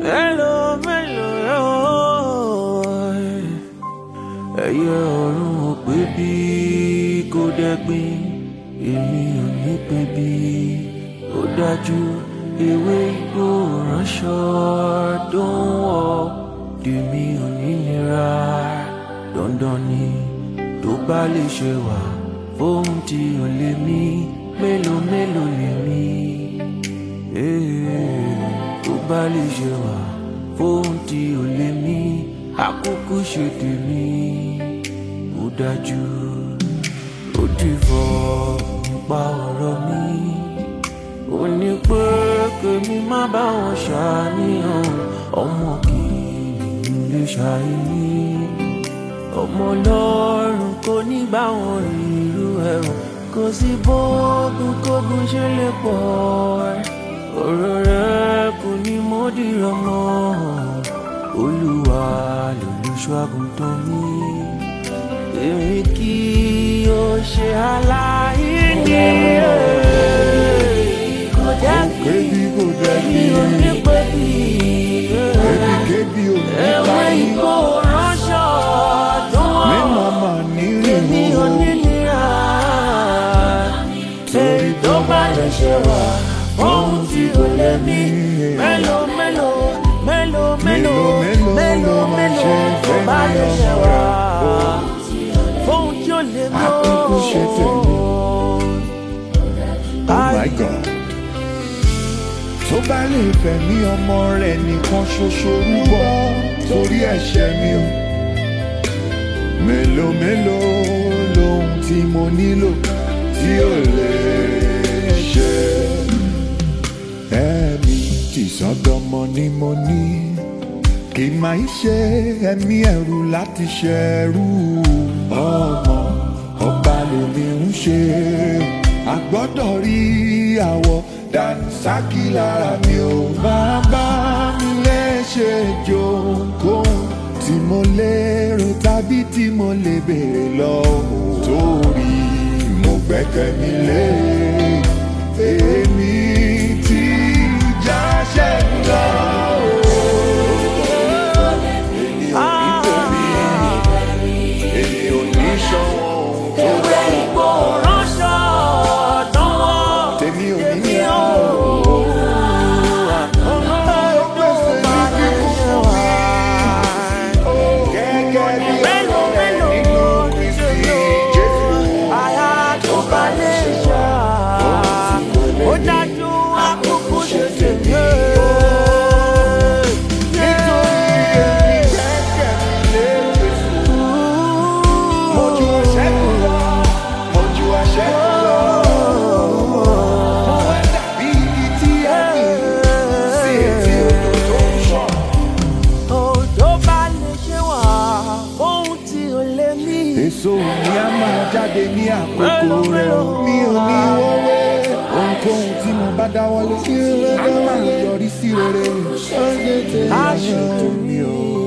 Mélòó mélòó ẹyẹ ọ̀run ò pé bí kò dẹ́gbin èmi ò ní pé bí ó dájú ewé igbó ránṣọ tó ń wọ̀ tèmi ò ní nira dandan ni tó bá lè ṣe wà fóun tí ò lè mí mélòó mélòó lè mí tó bá lè ṣe wà fóun tí ò lè mí àkókò ṣe tèmi ó dájú ó ti fọ nípa ọ̀rọ̀ mi ó ní pé kèmi má bá wọn ṣàníyàn ọmọ kì í lè ṣàìní ọmọ lọ́rùn kò ní bá wọn rí irú ẹ̀rùn kò sí bóògùn kógun ṣe lè pọ̀ ọ̀rọ̀ rẹ̀ kò ní mọ́dìrọ̀ mọ́ olúwa lolùṣọ́ àgùntàn mi èmi kì yóò ṣe aláìní kò dẹ́bi Kébi kò dẹ́bi. èmi ò ní pẹ́bí Kébi ò ní ewé báyìí. ìgbó ránṣọ tó Mi wọ́n màmá ní èmi ò rìnrìn ní nira èyí tó bá lè ṣe wà ohun tí kò lè mí mélòó mélòó mélòó mélòó mélòó mélòó tó bá lè ṣe wà ohun tí ò lè mí Àkókò ṣe tèmi. Oh my God. Tó bá lè fẹ̀mí ọmọ rẹ̀ nìkan ṣoṣo rúbọ torí ẹ̀ṣẹ̀ mi o. Mélòó mélòó lohun tí mo nílò tí ò lè ṣe. Ẹ̀mí tìsọ́dọ̀mọ ni mo ní. Kì máa ń ṣe ẹ̀mí ẹ̀rù láti ṣẹ̀rù ọmọ ọba lèmi ń ṣe. A gbọ́dọ̀ rí àwọ̀ dànsákì lára mi ò máa bá mi léṣe jókòó tí mo lérò tàbí tí mo lè béèrè lọ́wọ́ torí mo gbẹ́kẹ̀ mi lé èmi tí ìjà ṣẹ́gun lọ. Èmi ò ní tèmi, èmi ò ní ṣọwọ́ ohun tó ewé dára. ìgbó ránṣọ tó wọ́n Tèmi ò ní èmi ní ò Gẹ́gẹ́ bí Mélòó, ọ̀rọ̀ rẹ̀ mélòó nínú Kristi Jésù. àyà tó bá lè ṣá ó dájú àkókò ṣe tèmi. Nítorí èmi gbẹ́kẹ̀ mi lé Jésù. Mo ju àṣẹ́gun lọ, mo ju àṣẹ́gun lọ. Mo wá dàbí igi tí a gbìn sí etí odò tó ń ṣàn. Òjò bá lè ṣe wà ohun tí ò lè mí. Èso mi á máa jáde ní àkókò rẹ̀ o. Mi ò ní wọ́wé. Ohunkóhun tí mo bá dáwọ́lé, á máa yọrí sí rere. Ṣé Aṣọ ayọ̀ mi o?